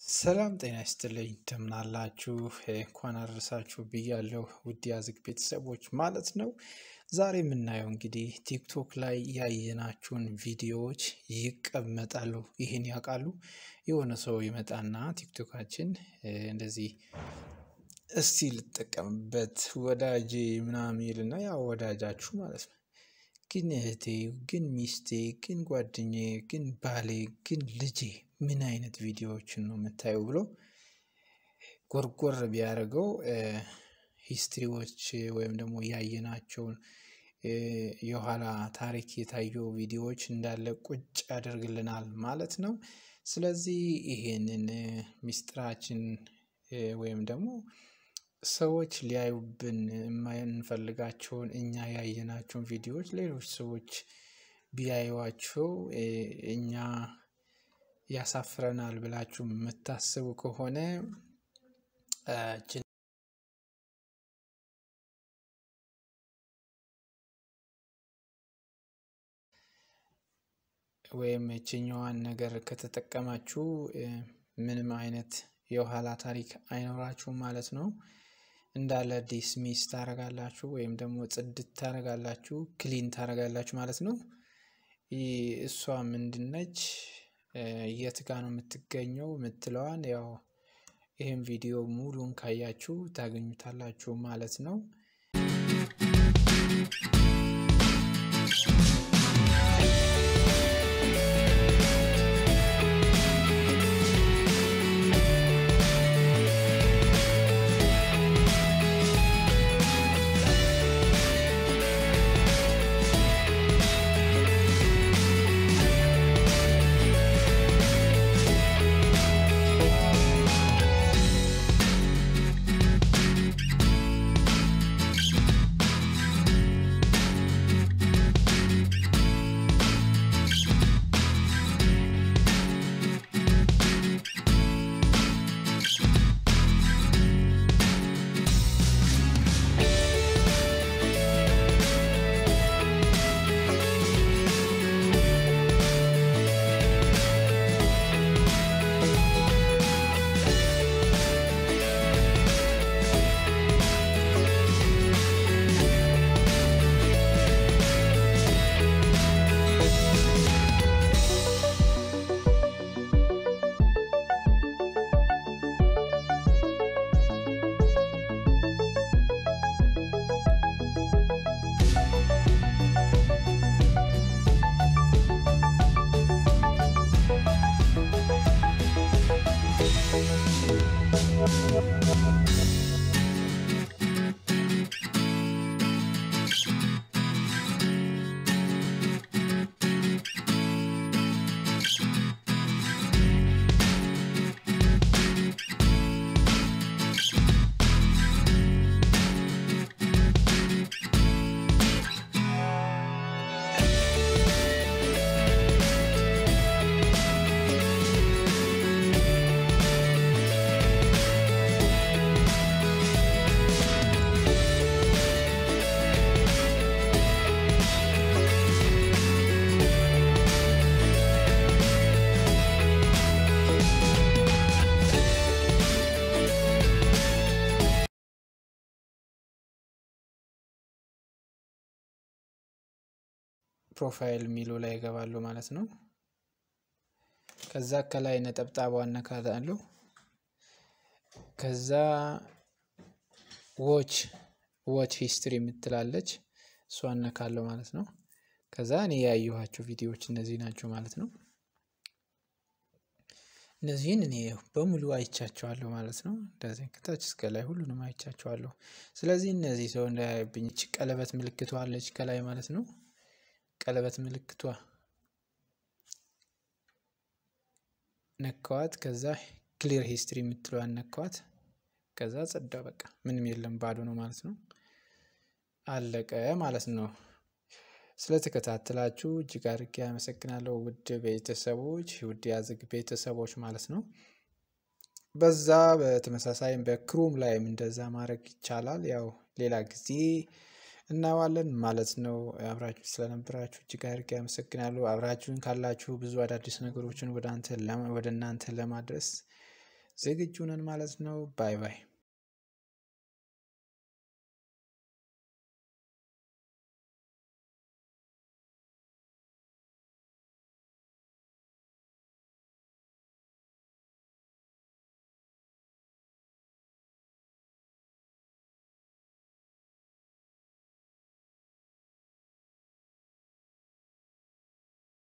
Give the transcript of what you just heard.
ሰላም ጤና ይስጥልኝ እንደምን አላችሁ? እንኳን አደረሳችሁ ብያለሁ ውድ ያዝግ ቤተሰቦች ማለት ነው። ዛሬ የምናየው እንግዲህ ቲክቶክ ላይ ያየናችሁን ቪዲዮዎች ይቀመጣሉ። ይህን ያውቃሉ? የሆነ ሰው ይመጣና ቲክቶካችን እንደዚህ እስቲ ልጠቀምበት ወዳጄ ምናምን ይልና ያው ወዳጃችሁ ማለት ነው። ግን እህቴ፣ ግን ሚስቴ፣ ግን ጓደኛዬ፣ ግን ባሌ፣ ግን ልጄ ምን አይነት ቪዲዮዎችን ነው የምታየው ብሎ ጎርጎር ቢያደርገው ሂስትሪዎች ወይም ደግሞ ያየናቸውን የኋላ ታሪክ የታየው ቪዲዮዎች እንዳለ ቁጭ ያደርግልናል ማለት ነው። ስለዚህ ይሄንን ሚስጥራችን ወይም ደግሞ ሰዎች ሊያዩብን የማንፈልጋቸውን እኛ ያየናቸውን ቪዲዮዎች ሌሎች ሰዎች ቢያዩዋቸው እኛ ያሳፍረናል ብላችሁ የምታስቡ ከሆነ ወይም የችኛዋን ነገር ከተጠቀማችሁ ምንም አይነት የኋላ ታሪክ አይኖራችሁም ማለት ነው። እንዳለ ዲስሚስ ታረጋላችሁ ወይም ደግሞ ጽድት ታረጋላችሁ፣ ክሊን ታረጋላችሁ ማለት ነው። እሷ ምንድነች? የት ጋ ነው የምትገኘው የምትለዋን ያው ይህም ቪዲዮ ሙሉን ካያችሁ ታገኙታላችሁ ማለት ነው። ፕሮፋይል የሚለው ላይ ይገባሉ ማለት ነው። ከዛ ከላይ ነጠብጣቧ እነካታለሁ። ከዛ ዎች ዎች ሂስትሪ የምትላለች እሷ እነካለሁ ማለት ነው። ከዛ እኔ ያየኋቸው ቪዲዮዎች እነዚህ ናቸው ማለት ነው። እነዚህን እኔ በሙሉ አይቻቸዋለሁ ማለት ነው። እንደዚህ ከታች እስከ ላይ ሁሉንም አይቻቸዋለሁ። ስለዚህ እነዚህ ሰው እንዳያዩብኝ እች ቀለበት ምልክቷ አለች ከላይ ማለት ነው። ቀለበት ምልክቷ ነካዋት። ከዛ ክሊር ሂስትሪ የምትለዋን ነካዋት። ከዛ ጸዳ፣ በቃ ምንም የለም ባዶ ነው ማለት ነው። አለቀ ማለት ነው። ስለተከታተላችሁ እጅግ አድርጌ አመሰግናለሁ ውድ ቤተሰቦች፣ ውድ ያዝግ ቤተሰቦች ማለት ነው። በዛ በተመሳሳይም በክሩም ላይም እንደዛ ማድረግ ይቻላል። ያው ሌላ ጊዜ እናየዋለን ማለት ነው። አብራችሁ ስለነበራችሁ እጅግ አድርጌ አመሰግናለሁ። አብራችሁን ካላችሁ ብዙ አዳዲስ ነገሮችን ወደ እናንተ ለማድረስ ዝግጁ ነን ማለት ነው። ባይ ባይ